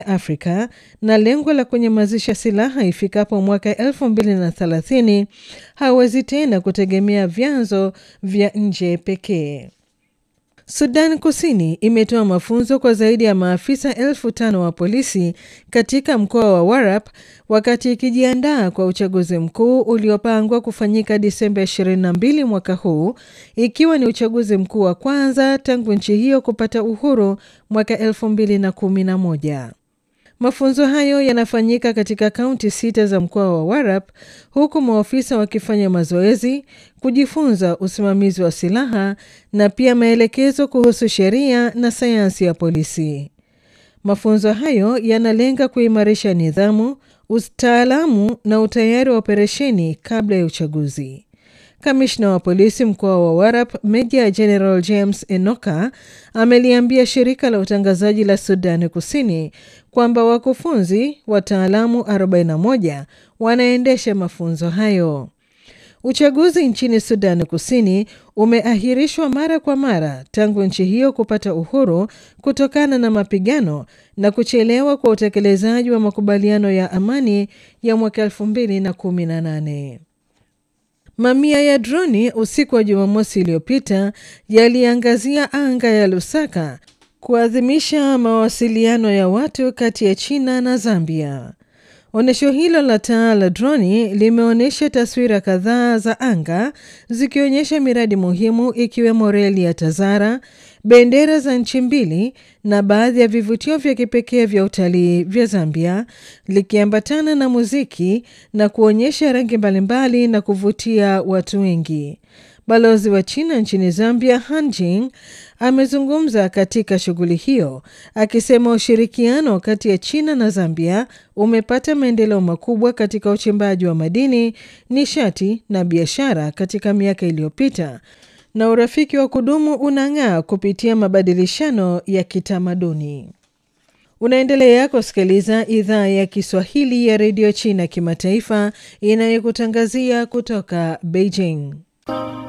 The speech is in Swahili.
Afrika na lengo la kunyamazisha silaha ifikapo mwaka 2030 hawezi tena kutegemea vyanzo vya nje pekee. Sudan Kusini imetoa mafunzo kwa zaidi ya maafisa elfu tano wa polisi katika mkoa wa Warap wakati ikijiandaa kwa uchaguzi mkuu uliopangwa kufanyika Disemba 22 mwaka huu, ikiwa ni uchaguzi mkuu wa kwanza tangu nchi hiyo kupata uhuru mwaka 2011. Mafunzo hayo yanafanyika katika kaunti sita za mkoa wa Warap huku maofisa wakifanya mazoezi, kujifunza usimamizi wa silaha na pia maelekezo kuhusu sheria na sayansi ya polisi. Mafunzo hayo yanalenga kuimarisha nidhamu, utaalamu na utayari wa operesheni kabla ya uchaguzi. Kamishna wa polisi mkoa wa Warap, Meja General James Enoka, ameliambia shirika la utangazaji la Sudani Kusini kwamba wakufunzi wataalamu 41 wanaendesha mafunzo hayo. Uchaguzi nchini Sudani Kusini umeahirishwa mara kwa mara tangu nchi hiyo kupata uhuru kutokana na mapigano na kuchelewa kwa utekelezaji wa makubaliano ya amani ya mwaka 2018. Mamia ya droni usiku wa Jumamosi iliyopita yaliangazia anga ya Lusaka kuadhimisha mawasiliano ya watu kati ya China na Zambia. Onyesho hilo la taa la droni limeonyesha taswira kadhaa za anga zikionyesha miradi muhimu ikiwemo reli ya Tazara, bendera za nchi mbili na baadhi ya vivutio vya kipekee vya utalii vya Zambia, likiambatana na muziki na kuonyesha rangi mbalimbali na kuvutia watu wengi. Balozi wa China nchini Zambia, Han Jing, amezungumza katika shughuli hiyo akisema ushirikiano kati ya China na Zambia umepata maendeleo makubwa katika uchimbaji wa madini, nishati na biashara katika miaka iliyopita na urafiki wa kudumu unang'aa kupitia mabadilishano ya kitamaduni. Unaendelea kusikiliza idhaa ya Kiswahili ya redio China kimataifa inayokutangazia kutoka Beijing.